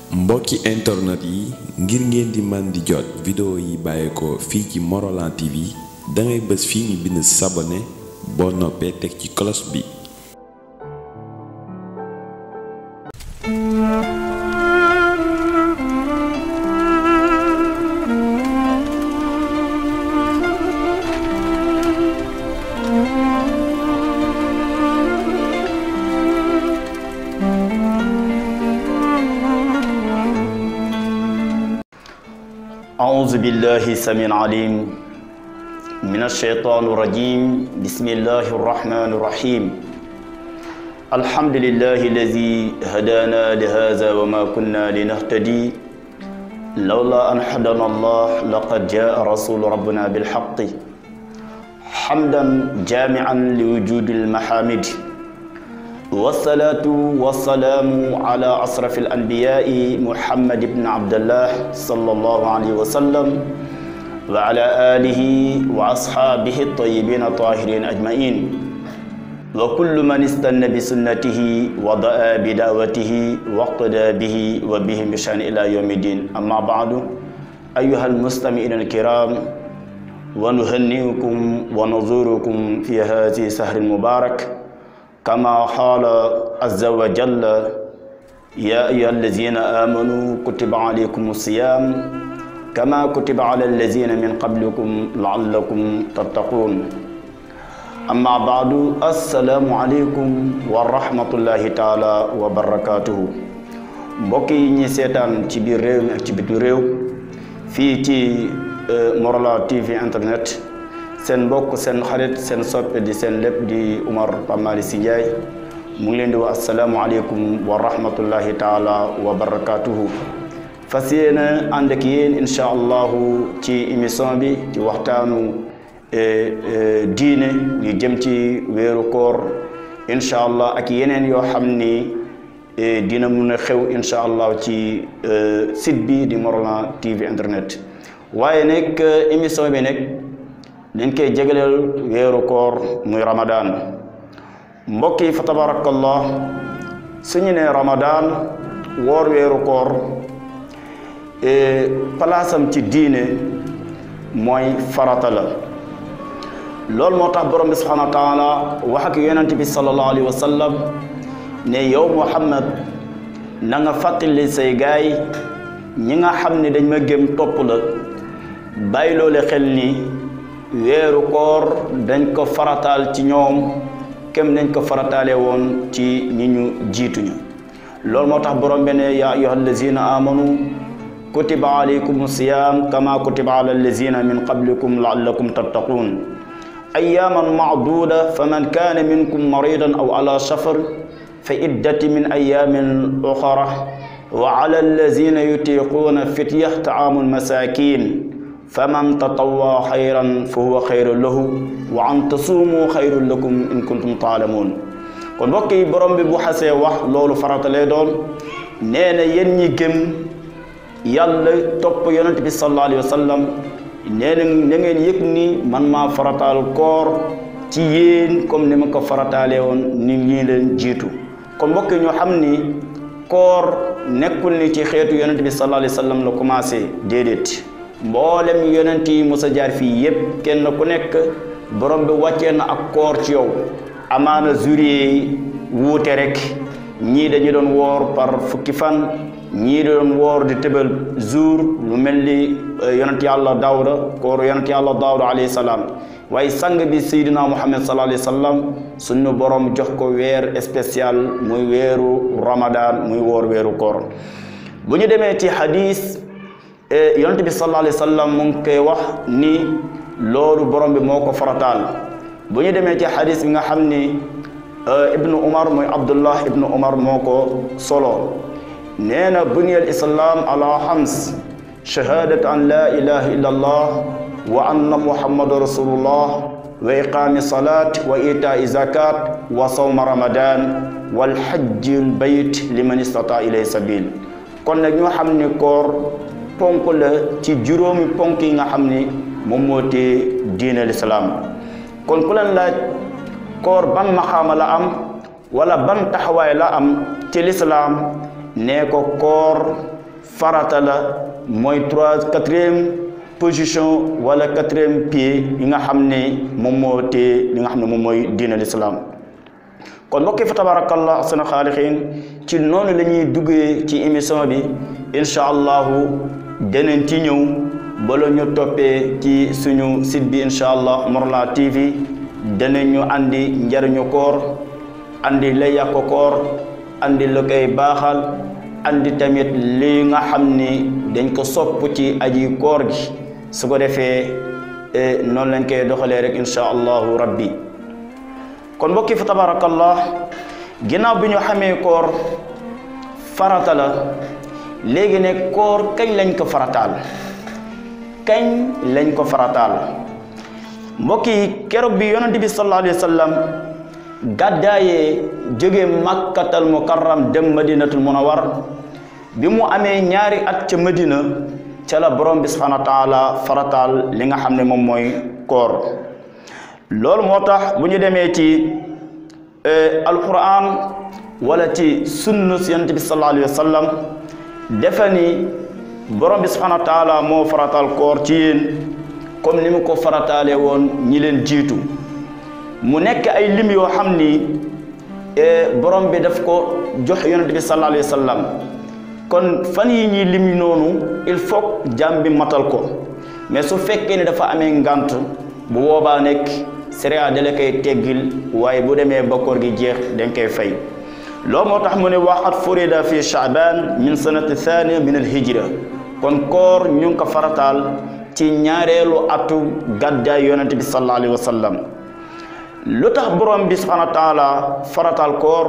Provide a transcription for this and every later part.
mbokki internet yi ngir ngeen di man di jot vidéo yi bàyyeekoo fii ci Morolan TV dangay bës fii ñu bind sabone boo noppee teg ci cloche bi أعوذ بالله السميع العليم من الشيطان الرجيم بسم الله الرحمن الرحيم الحمد لله الذي هدانا لهذا وما كنا لنهتدي لولا أن هدانا الله لقد جاء رسول ربنا بالحق حمدا جامعا لوجود المحامد والصلاة والسلام على أشرف الأنبياء محمد بن عبد الله صلى الله عليه وسلم وعلى آله وأصحابه الطيبين الطاهرين أجمعين وكل من استنى بسنته ودعا بدعوته واقتدى به وبهم بشأن إلى يوم الدين أما بعد أيها المستمعين الكرام ونهنئكم ونزوركم في هذه السهر المبارك كما قال عز وجل يا أيها الذين آمنوا كتب عليكم الصيام كما كتب على الذين من قبلكم لعلكم تتقون أما بعد السلام عليكم ورحمة الله تعالى وبركاته mbokk yi ñi seetaan ci biir réew mi ak ci bitu réew fii ci Morolan TV internet seen mbokk seen xarit seen soppe di seen lépp di Oumar Pape Malick Sy Ndiaye mu ngi leen di wax asalaamualeykum wa rahmatullahi taala wa barakatuhu fas yéene ànd ak yéen incha allahu ci émission bi ci waxtaanu diine ñu jëm ci weeru koor incha allah ak yeneen yoo xam ni dina mun a xew incha allah ci site bi di Morolan TV internet waaye nag émission bi nag dañ koy jégaleel weeru koor muy ramadaan mbokk yi fa tabarakallah suñu ne ramadaan woor weeru koor palaasam ci diine mooy farata la loolu moo tax borom bi subhanahu wa taala wax ak yonent bi sallallahu alayhi wa sallam ne yow muhammad na nga fàttali say gaay ñi nga xam ne dañ ma gëm topp la bàyyi loole xel ni weeru koor dañ ko farataal ci ñoom kem dañ ko farataale woon ci ñi ñu jiituñu loolu moo tax borom bi ne yaa ayyuha allazina amanu kutiba alaykum siyam kama kutiba ala allazina min qablikum laallakum tattaqun ayyaman maaduda faman kana minkum maridan aw ala safar fa iddati min ayamin uxara wa ala allazina yutiquuna fitya taamu almasakin faman tatawwa xayran fa huwa xayrun lahu wa an tasuumu xayrun lakum in kuntum taalamuun kon mbokk yi borom bi bu xasee wax loolu farata lay doon nee na yéen ñi gëm yàlla topp yonent bi sallallahu alayhi wa sallam nee na na ngeen yëg ni man maa farataal koor ci yéen comme ni ma ko farataalee woon ni ñii leen jiitu kon mbokk yi ñoo xam ni koor nekkul ni ci xeetu yonent bi sallallahu alayhi wa sallam la commencé déedéet mboolem yonent yi musa jaar fii yépp kenn ku nekk borom bi wàccee na ak koor ci yow amaana jurier wuute rek ñii dañu doon woor par fukki fan ñii doon woor di tëbal jour lu mel ni yonent yàlla daawuda koor yonent yàlla daawuda alayhi salaam waaye sang bi seydina muhammad sallallahu alayhi wa sallam suñu borom jox ko weer spécial muy weeru ramadan muy woor weeru koor bu ñu demee ci hadis yonent bi sallallahu alayhi wa sallam mu ngi koy wax ni loolu borom bi moo ko farataal bu ñu demee ci xadis bi nga xam ni ibnu umar mooy abdullah ibnu umar moo ko solo nee na buniyal islam ala xams shahadat an la ilaha illa allah wa anna muhammadu rasulullah wa iqaami salat wa itai zakat wa sawma ramadan wal hajjil bayt liman istata ilay sabil kon nag ñoo xam ni koor ponk la ci juróomi ponk yi nga xam ni moom moo tee diine lislaam kon ku leen laaj koor ban maxaama la am wala ban taxawaay la am ci lislaam nee ko koor farata la mooy trois quatrième position wala quatrième pied yi nga xam ne moom moo téye li nga xam ne moom mooy diin al islam kon mbokki fa tabarakallah asana xaalixiin ci noonu la ñuy duggee ci émission bi incha allahu deneen ci ñëw bala ñu toppee ci suñu site bi incha allah Morolan TV danañ ñu andi njariñu koor andi lay yàq koor andi la koy baaxal andi tamit li nga xam ni dañ ko sopp ci aji koor gi su ko defee noonu lañ koy doxalee rek incha allahu rabbi kon mbokki fa tabarakallah ginnaaw bi ñu xamee koor farata la léegi ne koor kañ lañ ko farataal kañ lañ ko farataal mbokk yi keroog bi yonent bi sallallahu alayhi wa sallam gàddaayee jóge makkatal mukarram dem madinatul munawwar bi mu amee ñaari at ca madina ca la borom bi subhanahu wa taala farataal li nga xam ne moom mooy koor loolu moo tax bu ñu demee ci alquran wala ci sunna yonent bi sallallahu alayhi wa sallam defe ni borom bi subhanahu wa taala moo farataal koor ci yéen comme ni mu ko farataale woon ñi leen jiitu mu nekk ay lim yoo xam ni borom bi daf ko jox yonent bi sallallahu alayhi wa sallam kon fan yi ñuy lim noonu il faut jàmm bi matal ko mais su fekkee ne dafa amee ngant bu boobaa nekk sariya da la koy teggil waaye bu demee ba koor gi jeex dañ koy fay loolu moo tax mu ne waxat furida fi chaaban min sanati thania min al hijra kon koor ñu ngi ko farataal ci ñaareelu atu gàddaay yonente bi sallallahu alayhi wa sallam lu tax borom bi subhanahu wa taala farataal koor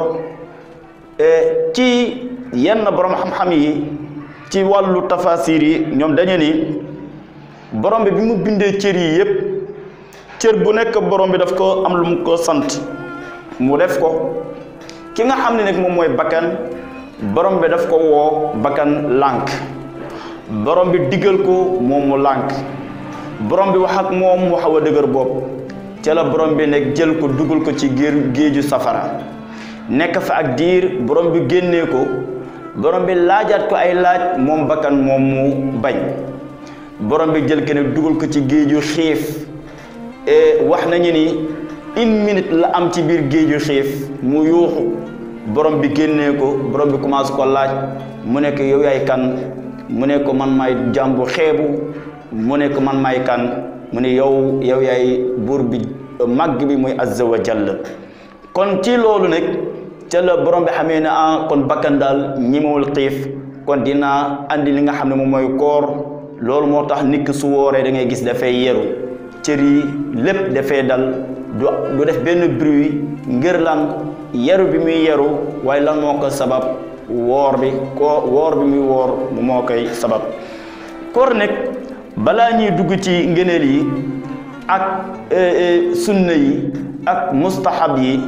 ci yenn borom xam-xam yi ci wàllu tafasir yi ñoom dañu ni borom bi bi mu bindee cër yi yépp cër bu nekk borom bi daf ko am lu mu ko sant mu def ko ki nga xam ne nag moom mooy bakkan borom bi daf ko woo bakkan lànk borom bi diggal ko moom mu lànk borom bi wax ak moom mu xaw a dëgër bopp ca la borom bi nag jël ko dugal ko ci géer géeju safara nekk fa ak diir borom bi génnee ko borom bi laajaat ko ay laaj moom bakkan moom mu bañ borom bi jël ko nag dugal ko ci géeju xiif wax nañu ni une minute la am ci biir géeju xiif mu yuuxu borom bi génnee ko borom bi commencé ko laaj mu nekk yow yaay kan mu ne ko man maay jàmbu xeebu mu ne ko man maay kan mu ne yow yow yaay buur bi màgg bi muy azza wa jalla kon ci loolu nag ca la borom bi xamee ne ah kon bakkan daal ñimewul xiif kon dinaa andi li nga xam ne moom mooy koor loolu moo tax nit ki su wooree da ngay gis dafay yeru cër yi lépp dafay dal du du def benn bruit ngir lan yeru bi muy yeru waaye lan moo ko sabab woor bi ko woor bi muy woor mu moo koy sabab koor nag balaa ñuy dugg ci ngëneel yi ak sunna yi ak mustahab yi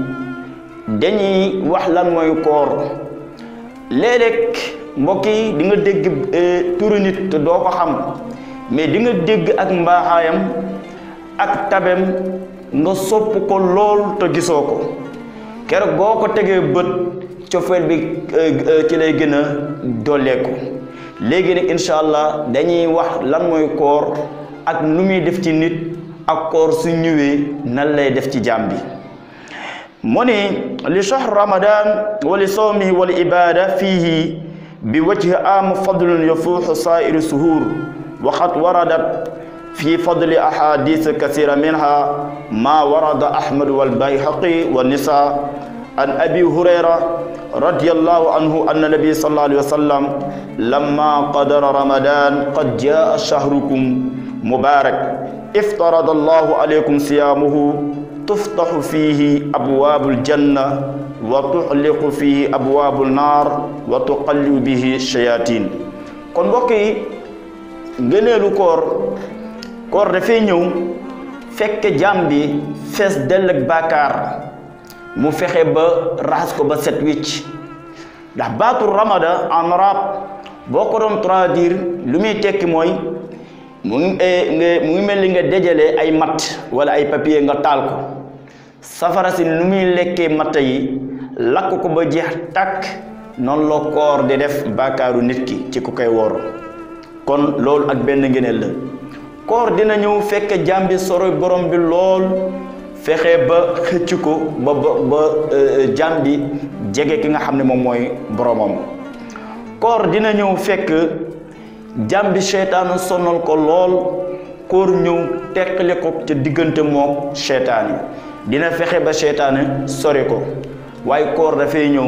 dañuy wax lan mooy koor léeg-léeg mbokk yi di nga dégg turu nit te doo ko xam mais di nga dégg ak mbaaxaayam ak tabem nga sopp ko lool te gisoo ko keroog boo ko tegee bët cofeel bi ci lay gën a dolleeku léegi nag incha allah dañuy wax lan mooy koor ak nu muy def ci nit ak koor su ñëwee nan lay def ci jaam bi mu ni li shahr ramadan wa li sawmihi wa li ibada fihi bi wajhi am fadlun yafuuxu saa'iri suhuur waqad waradat في فضل أحاديث كثيرة منها ما ورد أحمد والبيهقي والنساء عن أبي هريرة رضي الله عنه أن النبي صلى الله عليه وسلم لما قدر رمضان قد جاء شهركم مبارك افترض الله عليكم صيامه تفتح فيه أبواب الجنة وتغلق فيه أبواب النار وتقلب به الشياطين kon mbokk yi ngëneelu koor koor dafay ñëw fekk jaam bi fees dell ak baakaar mu fexe ba raxas ko ba set wicc ndax baatu ramada en arabe boo ko doon traduire lu muy tekki mooy mu ngi mu ngi mel ni nga dajale ay matt wala ay papier nga taal ko safara si nu muy lekkee matt yi lakk ko ba jeex tàkk noonu la koor di def bàkkaaru nit ki ci ku koy woor kon loolu ak benn ngëneel la koor dina ñëw fekk jaam bi soro borom bi lool fexe ba xëcc ko ba ba ba jaam bi jege ki nga xam ne moom mooy boromam koor dina ñëw fekk jaam bi seytaanu sonal ko lool koor ñëw teqale ko ca diggante mook seytaan yi dina fexe ba seytaane sori ko waaye koor dafay ñëw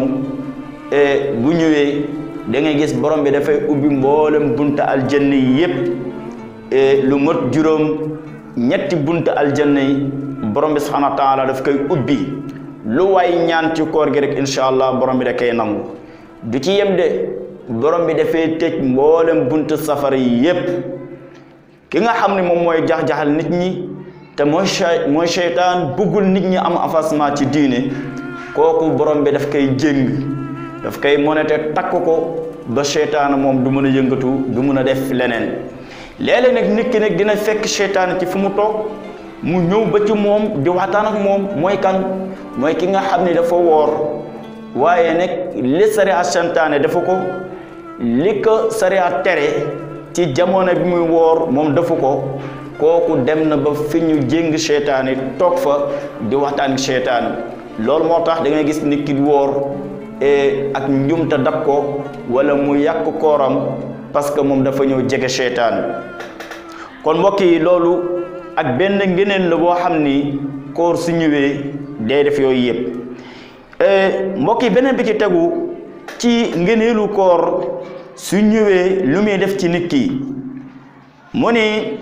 bu ñëwee da ngay gis borom bi dafay ubbi mboolem bunta aljanna yi yépp lu mot juróom ñetti bunta aljanna yi borom bi subhanahu wa taala daf koy ubbi lu waay ñaan ci koor gi rek incha allah borom bi da koy nangu du ci yem de borom bi dafay tëj mboolem bunta safara yi yépp ki nga xam ne moom mooy jax-jaxal nit ñi te mooy mooy seytaan bëggul nit ñi am avancement ci diine kooku borom bi daf koy jéng daf koy monete takk ko ba seytaan moom du mën a yëngatu du mën a def leneen léeg-léeg nag nit ki nag dina fekk seytaan ci fu mu toog mu ñëw ba ci moom di waxtaan ak moom mooy kan mooy ki nga xam ne dafa woor waaye nag li sariya santaane dafa ko li ko sariya tere ci jamono bi muy woor moom dafa ko kooku dem na ba fi ñu jéng seytaan yi toog fa di waxtaan ak seytaan loolu moo tax da ngay gis nit ki woor ak njumta dab ko wala mu yàq kooram parce que moom dafa ñëw jege seytaan kon mbokk yi loolu ak benn ngeneen la boo xam ni koor su ñëwee day def yooyu yëpp mbokk yi beneen bi ci tegu ci ngeneelu koor su ñëwee lu muy def ci nit ki mu ni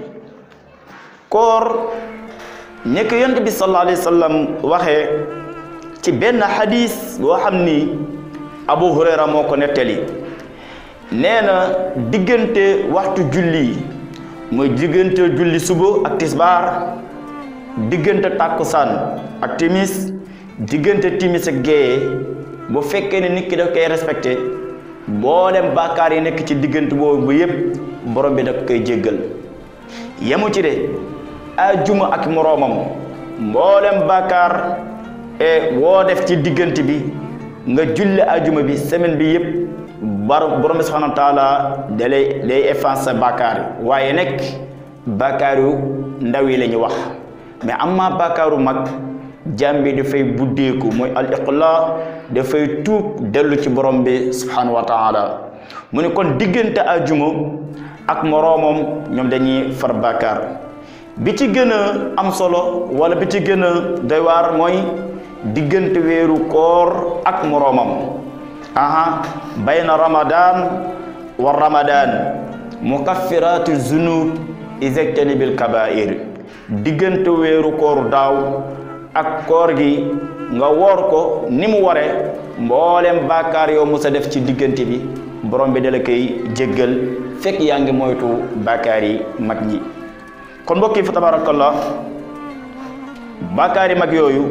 koor nekk yonent bi sallallahu alayhi wa sallam waxee ci benn xadis boo xam ni Abu Hurayra moo ko nettali nee na diggante waxtu julli mooy diggante julli suba ak tisbaar diggante tàkkusaan ak timis diggante timis ak géeye bu fekkee ne nit ki daf koy respecté mboolem bàkkaar yi nekk ci diggante boobu ba yépp borom bi daf koy jéggal yemu ci de ajuma ak moroomam mboolem bàkkaar e woo def ci diggante bi nga julli ajuma bi semaine bi yépp bar borom bi subhanahu wa taala da lay day effacer bàkkaar yi waaye nekk bàkkaar yu ndaw yi la ñu wax mais amma bàkkaaru mag jaam bi dafay buddeeku mooy al iqla dafay tuub dellu ci borom bi subhanahu wa taala mu ne kon diggante ajuma ak moroomam ñoom dañuy far bàkkaar bi ci gën a am solo wala bi ci gën a doy waar mooy diggante weeru koor ak moroomam aha bayna ramadan wa ramadan mukaffiratu zunub izajtanibil kabair diggante weeru koor daaw ak koor gi nga woor ko ni mu ware mboolem bàkkaar yow musa def ci diggante bi borom bi dala koy jéggal fekk yaa ngi moytu bàkkaar yi mag ñi kon mbokk yi fa tabarakallah bàkkaar yi mag yooyu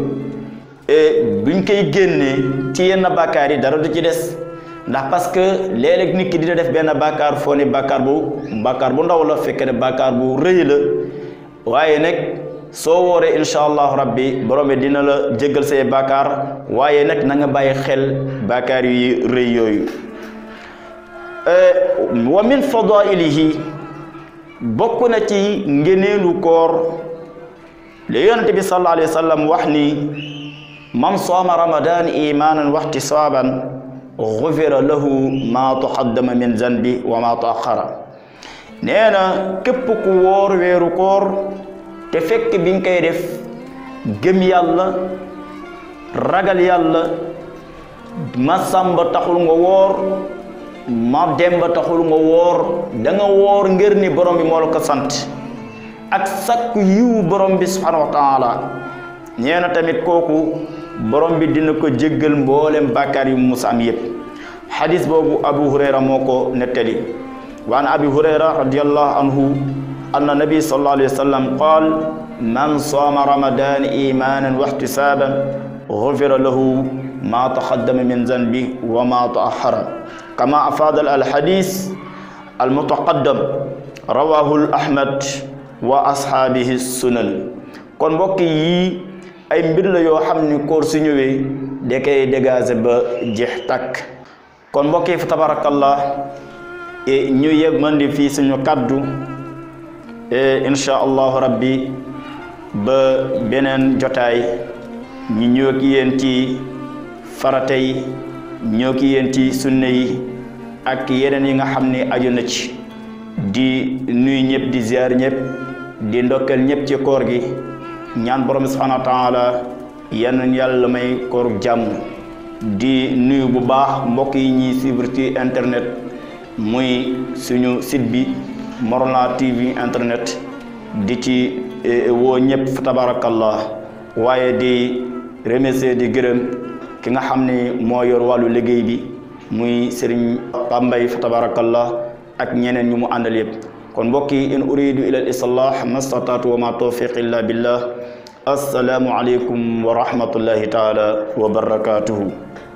buñ koy génnee ci yenn bàkkaar yi dara du ci des ndax parce que léeg-léeg nit ki dina def benn bàkkaar foo ne bàkkaar bu bàkkaar bu ndaw la fekk ne bàkkaar bu rëy la waaye nag soo wooree incha allahu rabbi borom bi dina la jéggal say bàkkaar waaye nag na nga bàyyi xel bàkkaar yu rëy yooyu wa min fadailihi bokk na ci ngeneelu koor li yonent bi sallallahu alayhi wa sallam wax ni man sooma ramadan imanan wa ihtisaban gufira lahu ma taqaddama min zanbi wa ma taaxara nee na képp ku woor weeru koor te fekk bi nga koy def gëm yàlla ragal yàlla ma sàmba taxul nga woor ma demba taxul nga woor da nga woor ngir ni borom bi moo la ko sant ak sakku yiwu borom bi subhanahu wa taala nee na tamit kooku borom bi dina ko jéggal mboolem bàkkaar yu musa am yépp xadis boobu abu hurayra moo ko nettali wa an abi hurayra radiallahu anhu anna nabi sallallahu alayhi wa sallam qaal man saama ramadan imanan wa ihtisaban gufira lahu ma taqaddama min zanbi wa ma taaxara kama afaada alxadis almutaqaddam rawahu ahmad wa ashaabihi sunan kon mbokk yi ay mbir la yoo xam ni koor su ñëwee da koy dégager ba jeex takk kon mbokk yi fa tabarakallah ñu yëg mën di fii suñu kaddu insha allahu rabbi ba beneen jotaay ñu ñëw ak yéen ci farata yi ñëw ak yéen ci sunna yi ak yeneen yi nga xam ne aju na ci di nuyu ñëpp di ziar ñëpp di ndokkeel ñëpp ci koor gi ñaan borom subhanahu wa taala yan yàlla may koor jàmm di nuyu bu baax mbokk yi ñuy suivre ci internet muy suñu site bi Morolan TV internet di ci woo ñëpp fa tabarakallah waaye di remercier di gërëm ki nga xam ne moo yor wàllu liggéey bi muy Serigne Pambay fa tabarakallah ak ñeneen ñu mu àndal yëpp kon mbokk yi in uridu ila al islah mastataatu wa ma tawfiq illa billah assalaamu aleykum wa rahmatullahi taala wa barakatuhu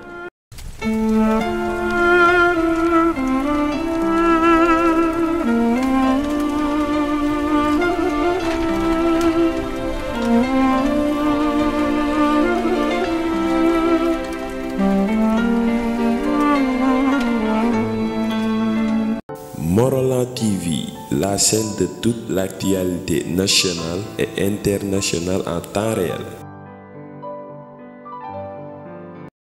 Morolan TV, la chaîne de toute l'actualité nationale et internationale en temps réel.